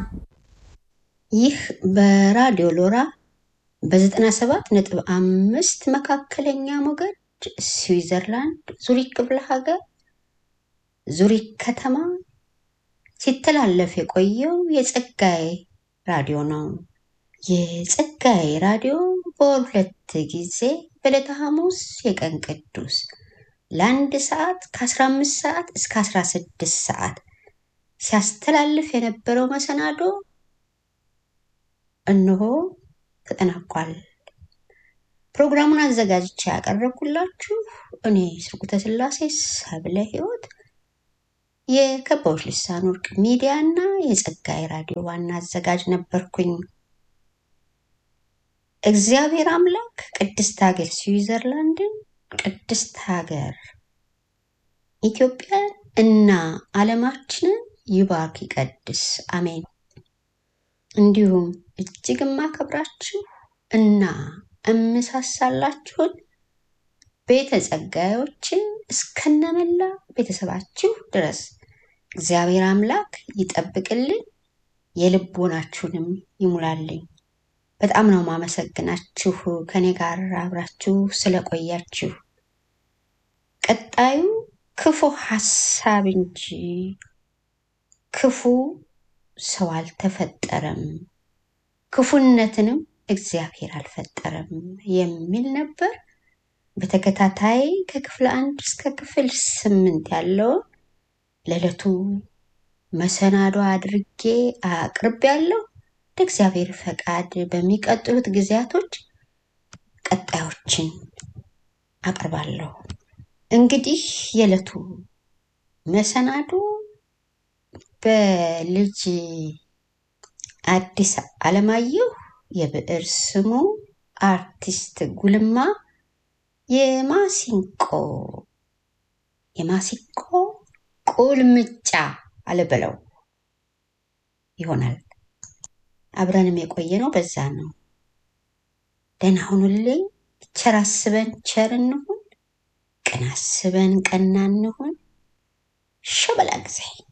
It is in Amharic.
ይህ በራዲዮ ሎራ በዘጠና ሰባት ነጥብ አምስት መካከለኛ ሞገድ ስዊዘርላንድ ዙሪክ ክፍለ ሀገር ዙሪክ ከተማ ሲተላለፍ የቆየው የጸጋዬ ራዲዮ ነው። የጸጋዬ ራዲዮ በወር ሁለት ጊዜ በዕለተ ሐሙስ የቀን ቅዱስ ለአንድ ሰዓት ከ15 ሰዓት እስከ 16 ሰዓት ሲያስተላልፍ የነበረው መሰናዶ እነሆ ተጠናቋል። ፕሮግራሙን አዘጋጅቼ ያቀረብኩላችሁ እኔ ስርጉተ ስላሴ ሰብለ ሕይወት የከበቦች ልሳን ወርቅ ሚዲያ እና የጸጋዬ ራዲዮ ዋና አዘጋጅ ነበርኩኝ። እግዚአብሔር አምላክ ቅድስት ሀገር ስዊዘርላንድን፣ ቅድስት ሀገር ኢትዮጵያን እና ዓለማችንን ይባርክ ይቀድስ፣ አሜን። እንዲሁም እጅግ የማከብራችሁ እና እምሳሳላችሁን ቤተ ጸጋዮችን እስከነመላ ቤተሰባችሁ ድረስ እግዚአብሔር አምላክ ይጠብቅልን፣ የልቦናችሁንም ይሙላልኝ። በጣም ነው ማመሰግናችሁ ከኔ ጋር አብራችሁ ስለቆያችሁ። ቀጣዩ ክፉ ሀሳብ እንጂ ክፉ ሰው አልተፈጠረም፣ ክፉነትንም እግዚአብሔር አልፈጠረም የሚል ነበር። በተከታታይ ከክፍል አንድ እስከ ክፍል ስምንት ያለውን ለዕለቱ መሰናዶ አድርጌ አቅርቤያለሁ። እንደ እግዚአብሔር ፈቃድ በሚቀጥሉት ጊዜያቶች ቀጣዮችን አቅርባለሁ። እንግዲህ የዕለቱ መሰናዶ በልጅ አዲስ አለማየሁ የብዕር ስሙ አርቲስት ጉልማ የማሲንቆ የማሲንቆ ቁልምጫ አልበለው ይሆናል። አብረንም የቆየ ነው። በዛ ነው። ደህና ሁኑልኝ። ቸር አስበን ቸር እንሁን፣ ቅን አስበን ቀና እንሁን። ሸበላ ጊዜ